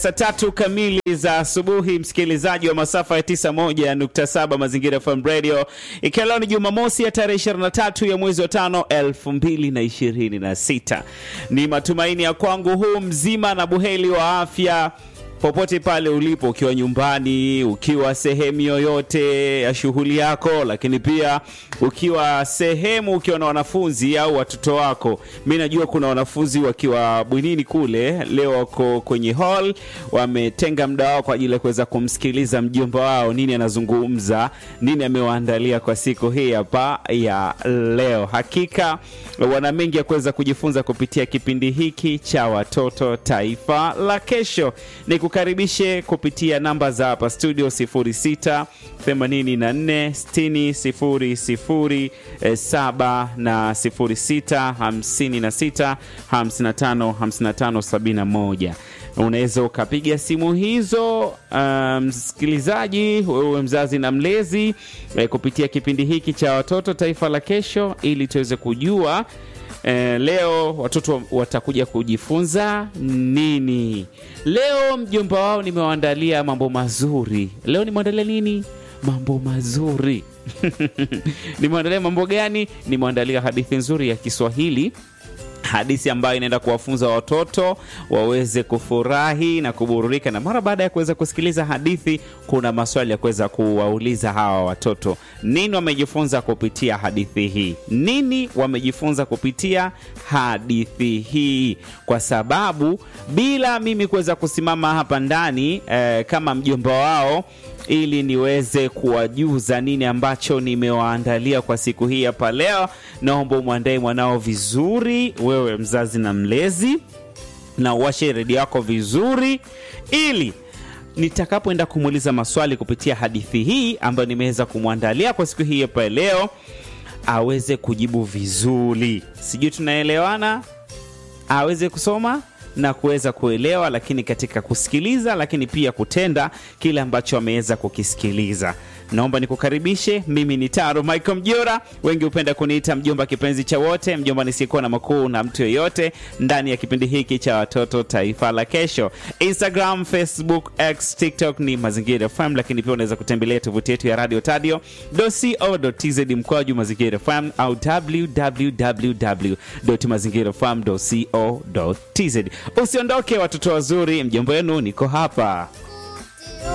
Saa tatu kamili za asubuhi, msikilizaji wa masafa ya 91.7 Mazingira FM Radio, ikiwa leo ni Jumamosi ya tarehe 23 ya mwezi wa tano 2026. Ni matumaini ya kwangu huu mzima na buheri wa afya popote pale ulipo, ukiwa nyumbani, ukiwa sehemu yoyote ya shughuli yako, lakini pia ukiwa sehemu ukiwa na wanafunzi au watoto wako. Mi najua kuna wanafunzi wakiwa bwinini kule, leo wako kwenye hall, wametenga muda wao kwa ajili ya kuweza kumsikiliza mjomba wao nini anazungumza, nini amewaandalia kwa siku hii hapa ya leo. Hakika wana mengi ya kuweza kujifunza kupitia kipindi hiki cha watoto taifa la kesho. Ni kukaribishe kupitia namba za hapa studio 06 84 60 00 7 na 06 56 55 55 71 unaweza ukapiga simu hizo msikilizaji, um, wewe mzazi na mlezi eh, kupitia kipindi hiki cha watoto taifa la kesho, ili tuweze kujua eh, leo watoto watakuja kujifunza nini. Leo mjomba wao nimewaandalia mambo mazuri. Leo nimeandalia nini? Mambo mazuri nimeandalia mambo gani? Nimeandalia hadithi nzuri ya Kiswahili hadithi ambayo inaenda kuwafunza watoto waweze kufurahi na kuburudika. Na mara baada ya kuweza kusikiliza hadithi, kuna maswali ya kuweza kuwauliza hawa watoto, nini wamejifunza kupitia hadithi hii? Nini wamejifunza kupitia hadithi hii? Kwa sababu bila mimi kuweza kusimama hapa ndani eh, kama mjomba wao ili niweze kuwajuza nini ambacho nimewaandalia kwa siku hii hapa leo. Naomba umwandae mwanao vizuri, wewe mzazi na mlezi, na uwashe redio yako vizuri, ili nitakapoenda kumuuliza maswali kupitia hadithi hii ambayo nimeweza kumwandalia kwa siku hii hapa leo, aweze kujibu vizuri. Sijui tunaelewana? aweze kusoma na kuweza kuelewa, lakini katika kusikiliza, lakini pia kutenda kile ambacho ameweza kukisikiliza. Naomba nikukaribishe. Mimi ni Taro Michael Mjora, wengi hupenda kuniita mjomba kipenzi cha wote, mjomba nisiyekuwa na makuu na mtu yoyote, ndani ya kipindi hiki cha watoto taifa la kesho. Instagram, Facebook, X, TikTok ni Mazingira FM, lakini pia unaweza kutembelea tovuti yetu ya radio tadio co.tz mkwaju Mazingira FM au www.mazingirafm.co.tz. Usiondoke watoto wazuri, mjomba wenu niko hapa.